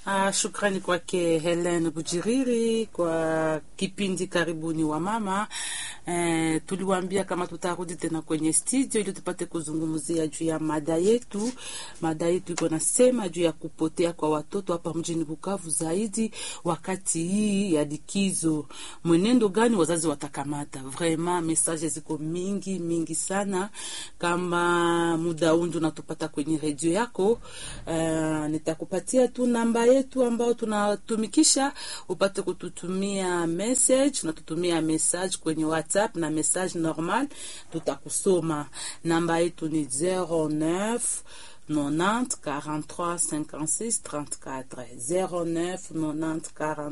Ah, shukrani kwake Helen Bujiriri kwa kipindi karibuni wa mama. Eh, tuliwaambia kama tutarudi tena kwenye studio ili tupate kuzungumzia juu ya mada yetu. Mada yetu iko nasema juu ya kupotea kwa watoto hapa mjini Bukavu, zaidi wakati hii ya likizo. Mwenendo gani wazazi watakamata? Vraiment message ziko mingi mingi sana. Kama muda undu unatupata kwenye redio yako, uh, nitakupatia tu namba yetu ambao tunatumikisha upate kututumia message. Unatutumia message kwenye WhatsApp na message normal, tutakusoma. Namba yetu ni 09 90 43 56 34 09 90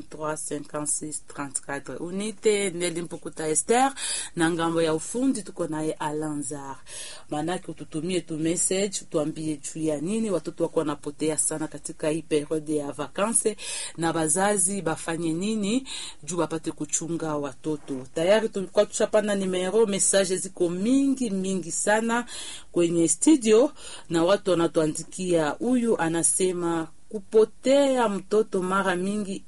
43 56 34. Unite Neli Mpukuta Esther na ngambo ya ufundi tuko naye Alanzar. Maanake ututumie tu message, tuambie juu ya nini watoto wako wanapotea sana katika hii periode ya vakanse, na bazazi bafanye nini juu bapate kuchunga watoto. Tayari tulikuwa tushapana nimero, message ziko mingi mingi sana kwenye studio na watu wanatuandikia. Huyu anasema kupotea mtoto mara mingi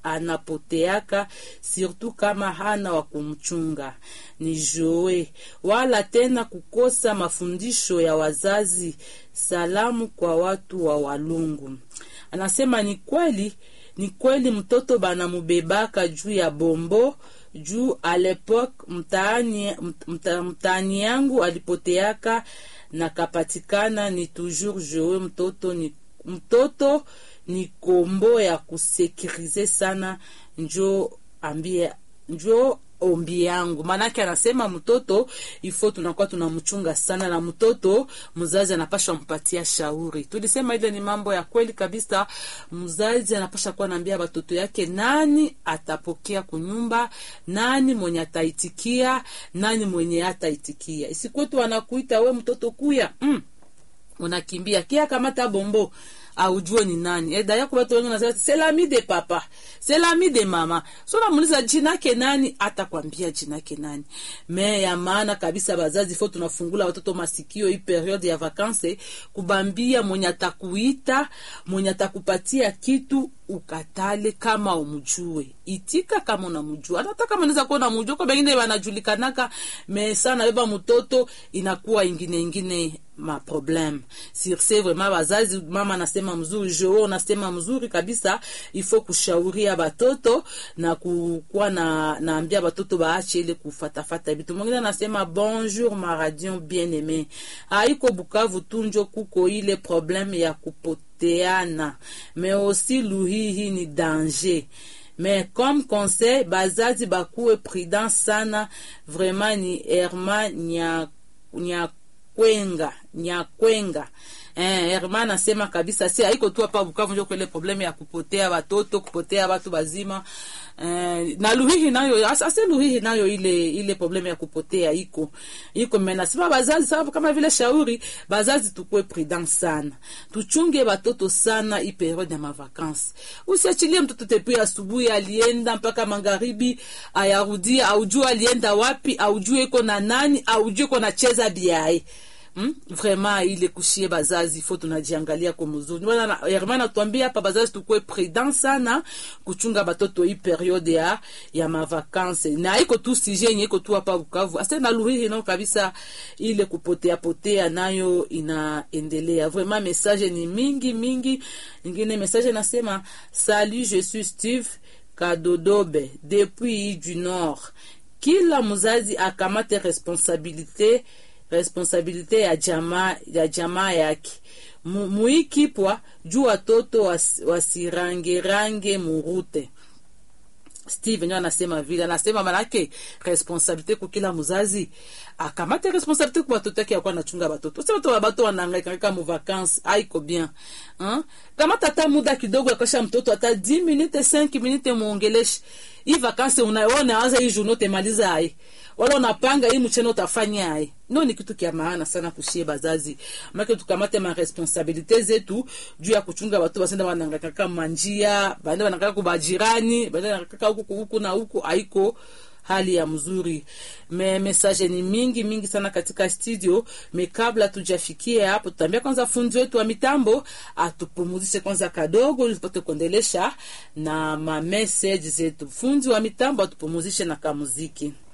anapoteaka surtout kama hana wa kumchunga ni joe, wala tena kukosa mafundisho ya wazazi. Salamu kwa watu wa Walungu. Anasema ni kweli, ni kweli mtoto banamubebaka juu ya bombo juu alepoke mtaani, mta, mtaani yangu alipoteaka na kapatikana ni toujours joe. Mtoto ni mtoto ni kombo ya kusekirize sana, njo ambie njo ombi yangu. Maanake anasema mtoto ifo tunakuwa tunamchunga sana, na mtoto mzazi anapasha mpatia shauri. Tulisema ile ni mambo ya kweli kabisa. Mzazi anapasha kuwa naambia watoto yake nani atapokea kunyumba, nani mwenye ataitikia, nani mwenye hataitikia. Isikwetu wanakuita we mtoto kuya, mm, unakimbia kia kamata bombo aujue ni nani eh, daya kubatu wengi nasema c'est l'ami de papa c'est l'ami de mama. So namuuliza jina yake nani, atakwambia jina yake nani. Me ya maana kabisa, bazazi fo tunafungula watoto masikio hii periode ya vacances, kubambia mwenye atakuita mwenye atakupatia kitu ukatale kama umjue, itika kama unamjua, hata kama unaweza kuwa unamjua, kwa wengine wanajulikanaka me sana beba mtoto inakuwa ingine ingine ma problem sirse vraiment bazazi, mama anasema mzuri, jo unasema mzuri kabisa, ifo kushauria batoto na kukuwa na naambia batoto baache ile kufatafata vitu. Mwingine anasema bonjour ma radio bien aimé, haiko Bukavu tunjo kuko ile problem ya kupoteana, mais aussi luhihi ni danger mais comme conseil bazazi bakuwe prudent sana vraiment. Ni Herma nya, nya kwenga nyakwenga eh, Herman anasema kabisa, si haiko tu hapa Bukavu ndio kwele probleme ya kupotea watoto kupotea watu bazima eh, na Luhihi nayo ase Luhihi nayo ile ile probleme ya kupotea iko iko mena sema bazazi, sababu kama vile shauri bazazi, tukue prudent sana, tuchunge watoto sana hii periode ya mavakansi. Usiachilie mtoto tepi asubuhi alienda mpaka magharibi ayarudia, aujue alienda wapi, aujue iko na nani, aujue iko na cheza biae Hmm? Vraiment ile kushie bazazi fo tunajiangalia kwa mzuri. Bwana Herman atuambia hapa bazazi tukue prudent sana kuchunga batoto hii periode ya ya mavakanse. Na iko tu sije yenye iko tu hapa Bukavu. Asa na Lurihi no kabisa ile kupotea potea nayo inaendelea. Vraiment message ni mingi mingi. Nyingine message nasema salut je suis Steve Kadodobe depuis du Nord. Kila mzazi akamate responsabilite responsabilite ya jamaa ya jamaa yake muikipwa juu watoto was, wasirangerange murute. Steve nyo anasema vile, anasema manake responsabilite kwa kila mzazi akamate responsabilite kwa watoto yake, yakuwa nachunga watoto. Sasa watoto wabato wanahangaika kama mu vacances, haiko bien hein. Kama tata muda kidogo akasha mtoto hata 10 minutes 5 minutes muongeleshe hii vacances, unaona anza hii journée temaliza hai wala unapanga hii mchana utafanya hai. No, ni kitu kia maana sana kushie bazazi, make tukamate ma responsabilite zetu juu ya kuchunga watu basenda wanangaka kama njia bande wanangaka kubajirani bande wanangaka huku huku na huku, haiko hali ya mzuri. Me message ni mingi mingi sana katika studio. Me kabla tujafikia hapo, tutaambia kwanza fundi wetu wa mitambo atupumuzishe kwanza kadogo, ili tupate kuendelesha na ma message zetu. Fundi wa mitambo atupumuzishe na kamuziki.